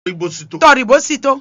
ibosito tọrìbó sì tó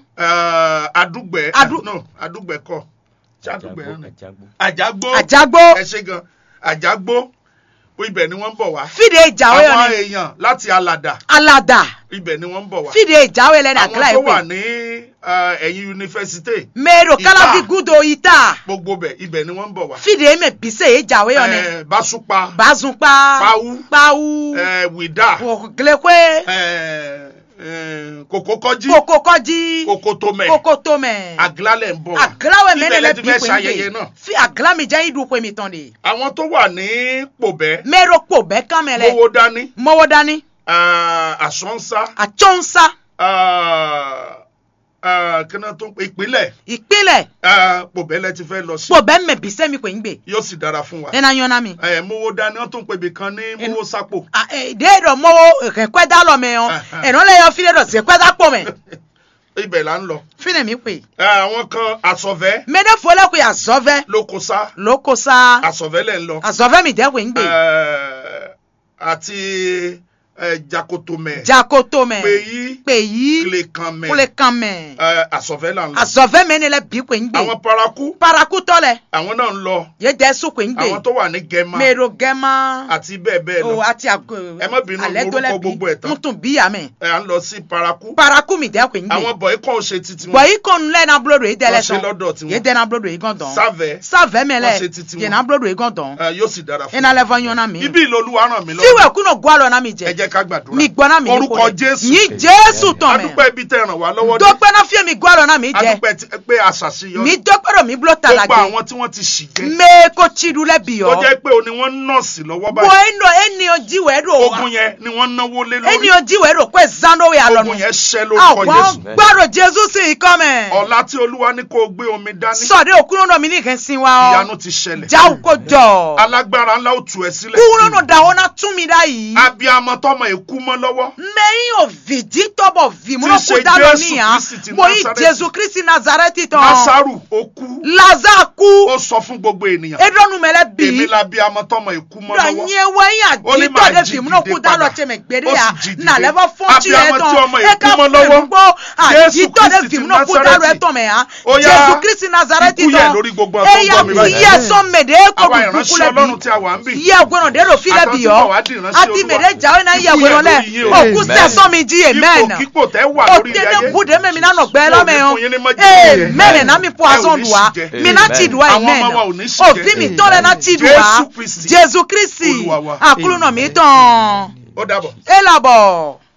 adúgbẹ Adu- no adúgbẹ kọ ṣé adúgbẹ Àjàgbó, náà ni àjàgbó. àjàgbó àjágbó ẹ ṣe gan àjàgbó ibẹ̀ ni wọ́n ń bọ̀ wá fìdí ìjàwé àwọn ọ̀nì èèyàn láti alàdà alàdà ibẹ̀ ni wọ́n ń bọ̀ wá fìdí ìjàwé lẹ́nu àkàlà àwọn tó wà ìpè ní eh, ẹ̀yìn yunifásitì mẹ́rọ Ìta. kálábí gúdò ìta gbogbo bẹ̀ ibẹ̀ ni wọ́n ń bọ̀ wá fìdí èmẹ bísẹ̀ ìjàwé ọ̀nì Eh, basupa bazunpa Pawu. pawu eh, wida ògìlẹ̀kwé eh, eh, kòkókọ́jí kókókọ́jí kòkótómẹ̀ kókótómẹ̀ agilálẹ̀ ń bọ̀ wá agilawẹ ibẹ̀ mẹ́rin lẹ lẹ ti bí fẹ́ pé ṣayẹyẹ ń náà gbé fi agilami jẹ́ ìdúpọ̀ mi tán de àwọn tó wà ní pòbẹ́ mẹ́rọ pò bẹ́ kámẹ́lẹ̀ gbowó dání mọ́wọ́ dání ah, àsọ́nsá àtsọ́nsá ah, ah, kí náà tó ń pè ìpínlẹ̀ ìpínlẹ̀ ah, pòbẹ́ lẹ ti fẹ́ lọ sí pò bẹ́ mẹ́ bísẹ́ mi pé ń gbé yóò sì dára fún wa nínú ayọ́nà mi. Eh, mowó dání wọ́n tó ń pè ibì kan ní mowó sápò déèdọ̀ mọ́wọ́ kẹ́kẹ́dá lọ mẹ́ ọ́ Aha. ẹ̀rọ lẹ́yọ fílẹ̀ dọ̀ sí kẹ́dá pọ̀ mẹ́ ibẹ̀ là ń lọ fílẹ̀ mi pè. Eh, àwọn kan àsọ̀vẹ́ mẹ́dẹ́ fọlẹ́ pé àzọ́fẹ́ lókosá ló kó sá àsọ̀vẹ́ lẹ̀ ń lọ àzọ́fẹ́ mi dẹ́kun ń gbé Eh, àti eh, jakotomẹ̀ jakoto mẹ́ péyí pè yí kílẹ̀kanmẹ̀ kúlẹ̀ kan mẹ́ Eh, àsọ̀vẹ́ là ń lọ àzọ́fẹ́ mẹ́ni lẹ́ bí pé ń gbé àwọn paraku parakutọ́ lẹ̀ àwọn náà ń lọ yé dẹ́ sùn pé ń gbé àwọn tó wà ní gẹ́mà mẹ́rọ gẹ́mà àti bẹ́ẹ̀ bẹ́ẹ̀ o lọ àti àgọ́ Ẹ má bínú, alẹ́ tó orúkọ lẹ́ gbogbo ẹ̀ tán. ń tún bíyà mẹ́ ẹ à ń lọ sí paraku paraku mi dẹ́kun ń gbé àwọn bọ̀yì kan ò ṣe titi bọ̀ wọn yìí kọ́nu lẹ́ na bulodo yìí dẹ́lẹ̀ Wọ́n ṣe sàn lọ́dọ̀ tiwọn. yìí dẹ́ na bulodo yìí gan dán sáfẹ́ sáfẹ́ mẹ́lẹ̀ Wọ́n ṣe titi wọn. yìí na bulodo yìí gan dán eh, yóò sì dára fún ina lẹ fọ yọnna mi. ibi ìlọlúwa ràn mí fiwẹ lọ́wọ́ kúnà gbọ́ àlọ́ náà mi ẹ jẹ. jẹ́ ká gbàdúrà mi gbọ́ náà mi orúkọ jésù yìí jésù tán mẹ́. adúpẹ́ ibi tẹ́ ràn wá lọ́wọ́ dé dọ́pẹ́ náà fiye mi gbọ́ àlọ́ náà mi jẹ. adúpẹ́ ti- pé àṣàṣeyọrí mi dọ́pẹ́ rò mi blo gbogbo talage. àwọn tí wọ́n ti ṣì jẹ́ mẹ́ kó tsidu lẹ bi tó yọ. jẹ́ pé o ni wọ́n nọ́ọ̀sì lọ́wọ́ bọ̀ báyìí eno eni o jiwẹ́ ro ogun yẹn ni wọ́n náwó lé eni lórí o jiwẹ́ ro pé zando yà lọ́nu. ogun yẹn ṣẹ́ lórúkọ àwọn jésù gbọ́dọ̀ jésù sì ń kọ́ mẹ́. ọ̀la tí olúwa ní kó o gbé omi dání sọ̀dẹ̀ òkúrò náà mi ní kẹ́ sin wa ọ. ìyanu ti ṣẹlẹ̀ jáwó kó jọ. alágbára ńlá ó tu ẹ sílẹ̀ kúrò náà dàwọ́ náà tún mi dá yìí. abiyamọ tọmọ èkú mọ́ lọ́wọ́ mẹ́yìn òvìdí tọ́bọ̀ Tí vìmúlò í ṣe kú dáná Jésù níyà Kristi ti mo yí Násárẹ́tì. jésù kristi nazareti tán nasaru ó kú laza kú ó sọ fún gbogbo ènìyàn edonu mẹlẹ bí èmi la abiyamọ tọmọ èkú mọ́ lọ́wọ́ dọ̀nyẹ wẹ́yìn Ó ní àdìtọ́ máa de jí vìmúlò dìde kú dáná padà. tẹ̀mẹ̀ gbére Ó yà sì jí dìde. nàlẹ́fọ́ fọ́ọ̀tì rẹ̀ Abiyamọ tí tán ọmọ ẹ èkú ká mọ́ fún lọ́wọ́. ẹ̀gbọ́ Jésù àdìtọ́ de Kristi ti vìmúlò kú Násárẹ́tì. dáná ẹ̀ tán mẹ̀ yà Ó yá, jésù kristi nazareti ikú yẹ tán lórí gbogbo àwọn tó ń ẹ̀yà gbọ́ mi kú báyìí. yẹ sọ mẹ̀dẹ́ kó àwa dùn kúkú ìránṣẹ́ lẹ̀ ọlọ́run tí bí a wà ń bì yẹ gbọ́dọ̀ dèrò filẹ̀ Àtọ́ bí tí yọ bọ̀ wá di ìránṣẹ́ àti Olúwa. mẹ̀dẹ́ jáwé náà yẹ Ikú yẹ gbọ́dọ̀ lẹ̀ lórí yín o. òkú sẹ́sọ́ mi jí amen ipòkípò tẹ́ wà lórí ilé otene ayé bude me mina no gbe lo me Mo o ní fún yín ní májèlé. amen na mi po Ẹ ò azon ní duwa ṣìjẹ. mi na ti duwa Àwọn amen ọmọ wa ò ní ṣìjẹ. òfin mi tọ́lẹ̀ na ti duwa Jésù Kristi. jésù kristi Olúwa wa. àkúrú náà mi tán ó dàbọ̀. ẹ làbọ̀.